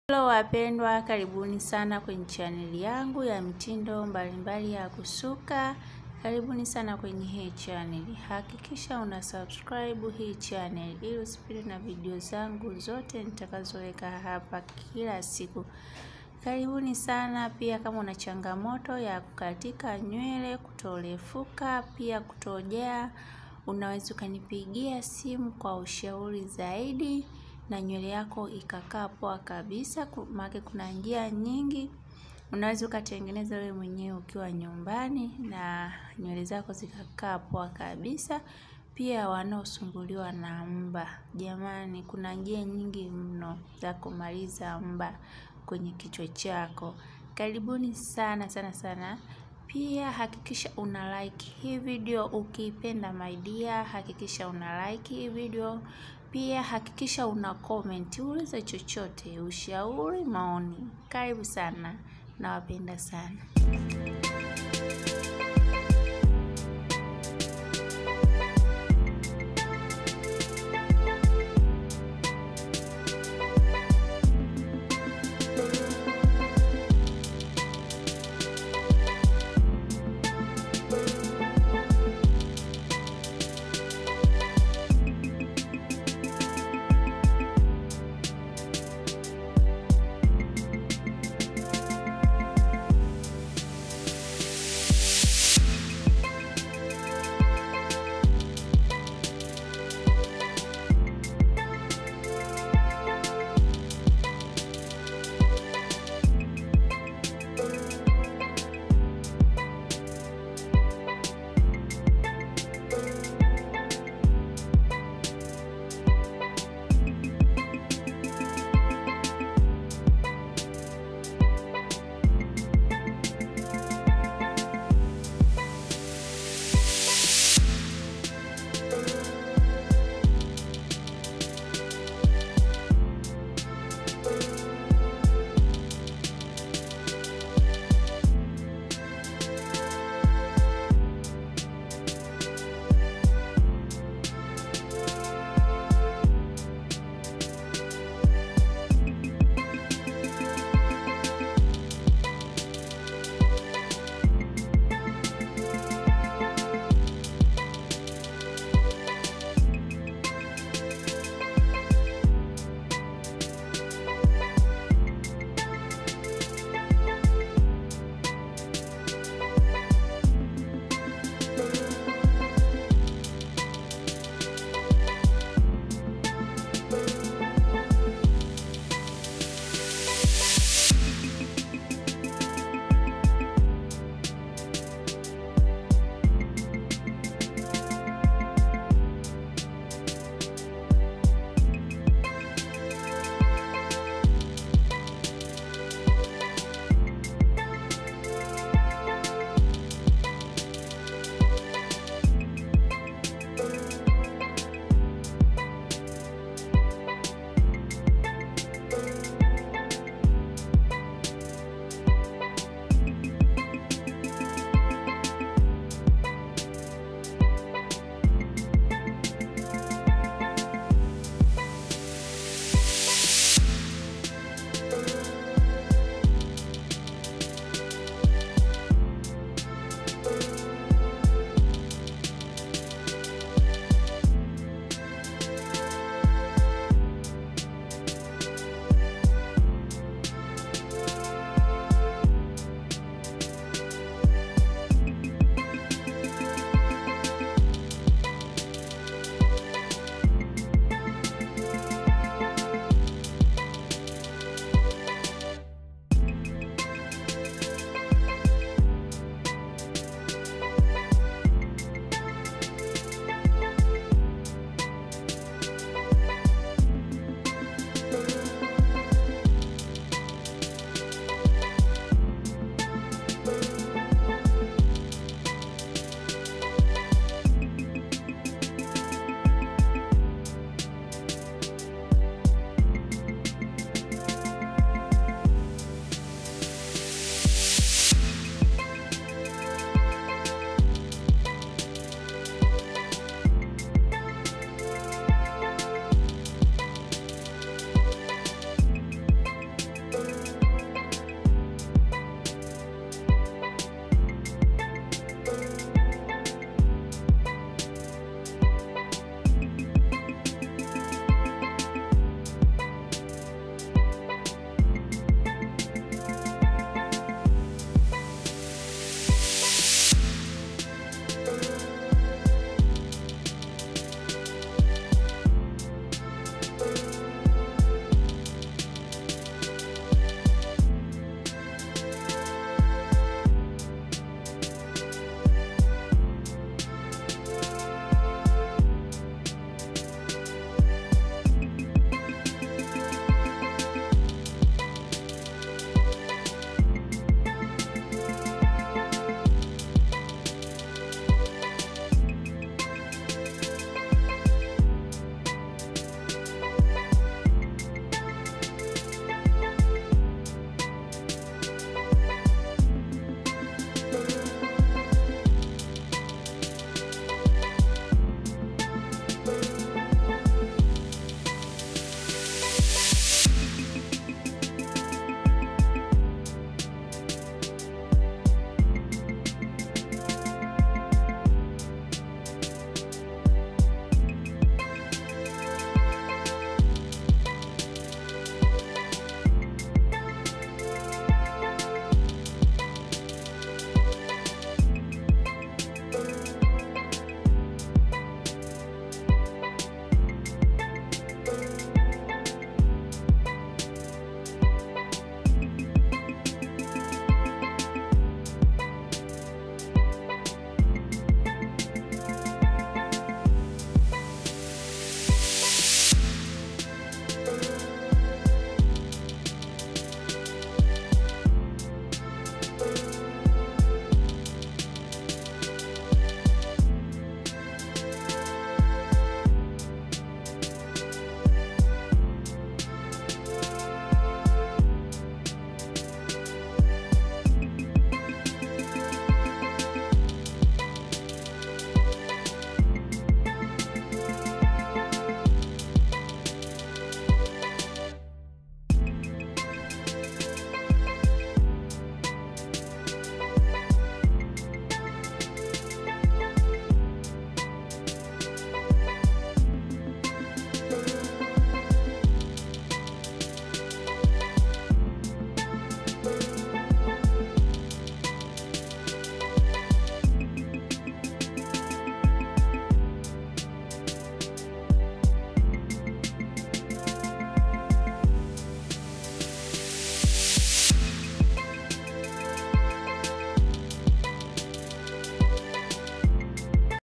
Hello wapendwa, karibuni sana kwenye chaneli yangu ya mitindo mbalimbali ya kusuka. Karibuni sana kwenye hii chaneli. Hakikisha una subscribe hii chaneli ili usipitwe na video zangu zote nitakazoweka hapa kila siku. Karibuni sana. Pia kama una changamoto ya kukatika nywele, kutorefuka, pia kutojea, unaweza ukanipigia simu kwa ushauri zaidi na nywele yako ikakaa poa kabisa. Maana kuna njia nyingi unaweza ukatengeneza wewe mwenyewe ukiwa nyumbani na nywele zako zikakaa poa kabisa. Pia wanaosumbuliwa na mba, jamani, kuna njia nyingi mno za kumaliza mba kwenye kichwa chako. Karibuni sana sana sana. Pia hakikisha una like hii video ukiipenda my dear, hakikisha una like hii video. Pia hakikisha una comment, uliza chochote, ushauri, maoni. Karibu sana, nawapenda sana.